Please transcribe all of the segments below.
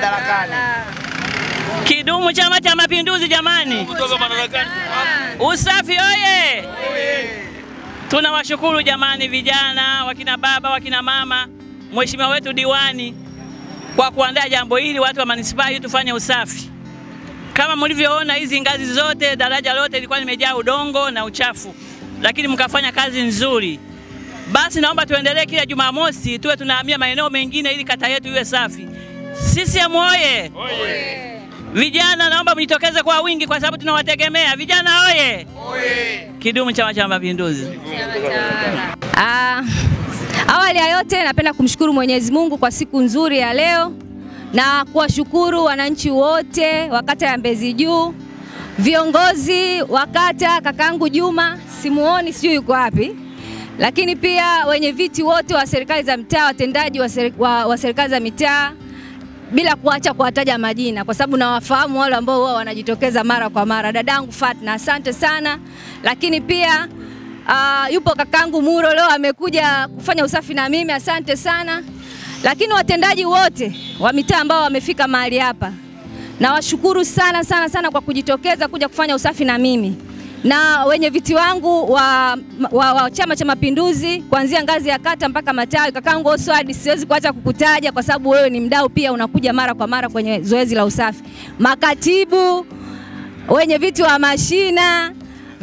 madarakani. Kidumu Chama cha Mapinduzi jamani! Kutoka madarakani. Usafi oye! Tunawashukuru jamani, vijana, wakina baba, wakina mama, mheshimiwa wetu diwani kwa kuandaa jambo hili, watu wa manispaa hii tufanye usafi. Kama mlivyoona hizi ngazi zote, daraja lote lilikuwa limejaa udongo na uchafu, lakini mkafanya kazi nzuri. Basi naomba tuendelee kila Jumamosi tuwe tunahamia maeneo mengine ili kata yetu iwe safi. CCM oye! Vijana naomba mjitokeze kwa wingi kwa sababu tunawategemea. Vijana oye! Kidumu Chama cha Mapinduzi! Ah, awali ya yote napenda kumshukuru Mwenyezi Mungu kwa siku nzuri ya leo na kuwashukuru wananchi wote wa kata ya Mbezi Juu, viongozi wa kata, kakangu Juma simuoni, sijui yuko wapi, lakini pia wenye viti wote wa serikali za mtaa, watendaji wa, seri, wa, wa serikali za mitaa bila kuacha kuwataja majina kwa sababu nawafahamu wale ambao huwa wanajitokeza mara kwa mara. Dadangu Fatna, asante sana, lakini pia uh, yupo kakangu Muro leo amekuja kufanya usafi na mimi, asante sana. Lakini watendaji wote wa mitaa ambao wamefika mahali hapa, nawashukuru sana sana sana kwa kujitokeza kuja kufanya usafi na mimi na wenye viti wangu wa, wa, wa Chama cha Mapinduzi kuanzia ngazi ya kata mpaka matawi. Kakangu Oswald, siwezi kuacha kukutaja kwa sababu wewe ni mdau pia, unakuja mara kwa mara kwenye zoezi la usafi. Makatibu, wenye viti wa mashina,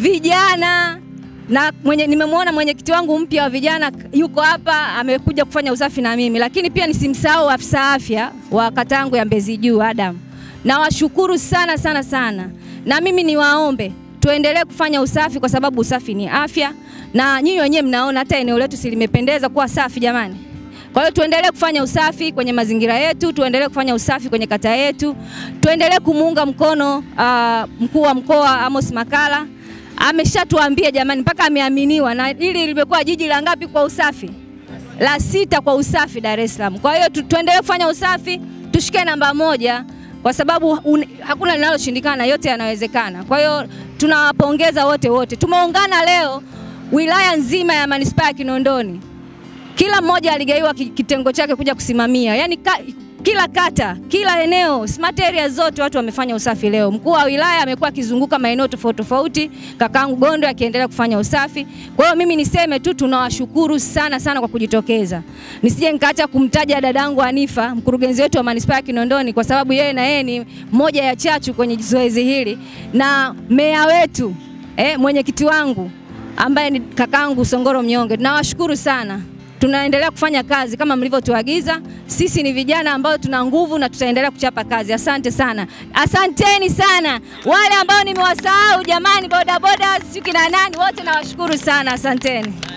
vijana na mwenye, nimemwona mwenyekiti wangu mpya wa vijana yuko hapa amekuja kufanya usafi na mimi, lakini pia nisimsahau afisa afya wa kata yangu ya Mbezi Juu Adam. Nawashukuru sana sana sana, na mimi niwaombe tuendelee kufanya usafi kwa sababu usafi ni afya, na nyinyi wenyewe mnaona hata eneo letu si limependeza kuwa safi jamani. Kwa hiyo tuendelee kufanya usafi kwenye mazingira yetu, tuendelee kufanya usafi kwenye kata yetu, tuendelee kumuunga mkono uh, mkuu wa mkoa Amos Makala ameshatuambia jamani, mpaka ameaminiwa, na hili limekuwa jiji la ngapi kwa usafi? La sita kwa usafi Dar es Salaam. Kwa hiyo tu, tuendelee kufanya usafi, tushike namba moja kwa sababu un, hakuna linaloshindikana, yote yanawezekana. Kwa hiyo tunawapongeza wote wote. Tumeungana leo wilaya nzima ya manispaa ya Kinondoni, kila mmoja aligaiwa kitengo chake kuja kusimamia, yaani ka, kila kata, kila eneo, smart area zote watu wamefanya usafi leo. Mkuu wa wilaya amekuwa akizunguka maeneo tofauti tofauti, kakaangu Gondo akiendelea kufanya usafi. Kwa hiyo mimi niseme tu tunawashukuru sana sana kwa kujitokeza. Nisije nikaacha kumtaja dadangu Anifa, mkurugenzi wetu wa manispaa ya Kinondoni, kwa sababu yeye na yeye ni moja ya chachu kwenye zoezi hili, na meya wetu eh, mwenyekiti wangu ambaye ni kakangu Songoro Mnyonge, tunawashukuru sana tunaendelea kufanya kazi kama mlivyotuagiza. Sisi ni vijana ambao tuna nguvu na tutaendelea kuchapa kazi. Asante sana, asanteni sana wale ambao nimewasahau, jamani, bodaboda, sijui kina nani, wote nawashukuru sana, asanteni.